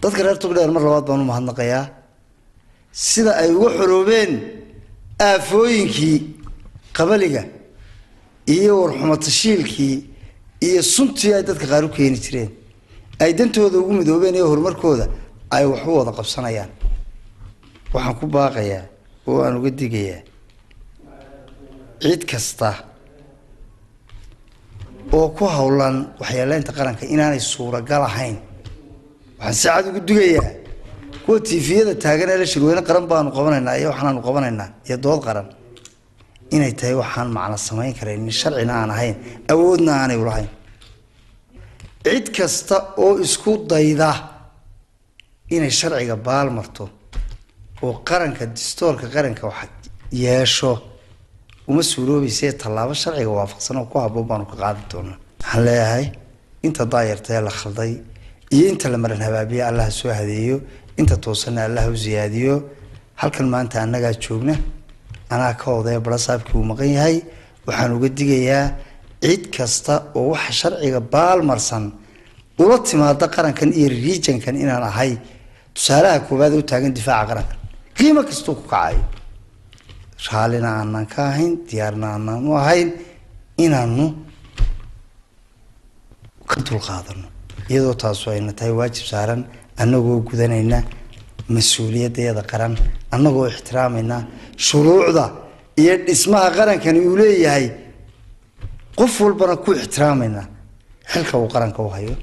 dadka reer togdheer mar labaad baan u mahadnaqayaa sida ay uga xoroobeen aafooyinkii qabaliga iyo warxumatashiilkii iyo suntii ay dadka qaar u keeni jireen ay dantooda ugu midoobeen iyo horumarkooda ay wax u wada qabsanayaan waxaan ku baaqayaa oo aan uga digayaa cid kasta oo ku howlan waxyeeleynta qaranka inaanay suuragal ahayn waxaan si cad ugu digayaa kuwa tifiyada taagan ee la shirweyne qaran baanu qabanaynaa iyo waxaanaanu qabanaynaa iyo dood qaran inay tahay waxaan macno samayn karayn sharcina aan ahayn awoodna aanay ulahayn cid kasta oo isku dayda inay sharciga baal marto oo qaranka distoorka qaranka wax yeesho uma suuroobayse tallaabo sharciga waafaqsan oo ku haboon baanu ka qaadi doonaa waxaan leeyahay inta daayarta ee la khalday iyo inta la maran habaabiye allah soo hadeeyo inta toosanna allah u siyaadiyo halkan maanta annagaa joogna anaa ka odaya barasaabkii uu maqan yahay waxaan uga digayaa cid kasta oo waxa sharciga baalmarsan ula timaada qarankan iyo riijankan inaan ahay tusaalaha koowaad u taagan difaaca qarankan qiimo kastuu ku kacayo raallina aanan ka ahayn diyaarna aanan u ahayn inaanu ka dulqaadano iyadoo taasu ayna tahay waajib saaran annagoo gudanayna mas-uuliyaddeeda qaran annagoo ixtiraamayna shuruucda iyo dhismaha qarankani uu leeyahay qof walbana ku ixtiraamayna xilka uu qaranka u hayo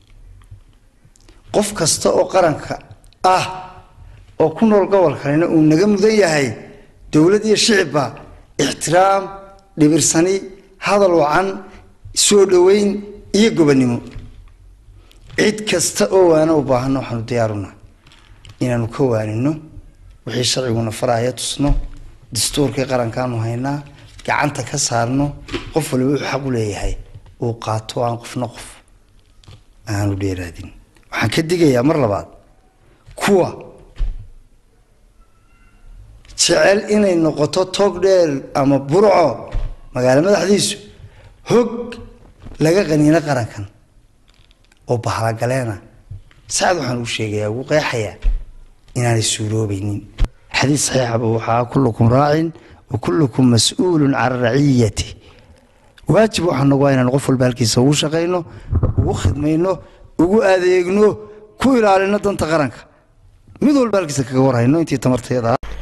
qof kasta oo qaranka ah oo ku nool gobolkanina uu naga mudan yahay dowlad iyo shicibba ixtiraam dhibirsani hadal wacan soo dhoweyn iyo gobonnimo cid kasta oo waana u baahano waxaanu diyaaruna inaanu ka waanino wixii sharciguna farahaya tusno dastuurkii qarankaanu haynaa gacanta ka saarno qof waliba wuxuu xaq u leeyahay uu qaato aan qofna qof aanu dheeraadin waxaan ka digayaa mar labaad kuwa jecel inay noqoto toog dheer ama burco magaalo madaxdiisu hog laga qaniino qarankan oo bahalagaleena sacad waxaan ugu sheegayaa ugu qeexayaa inaanay suuroobaynin xadiis saxiixaba waxaa kullukum raacin wa kullukum mas-uulun can raciyati waajib waxaa nagu inaan qof walba halkiisa ugu shaqayno ugu khidmayno ugu adeegno ku ilaalino danta qaranka mid walba halkiisa kaga warhayno intii tamarteeda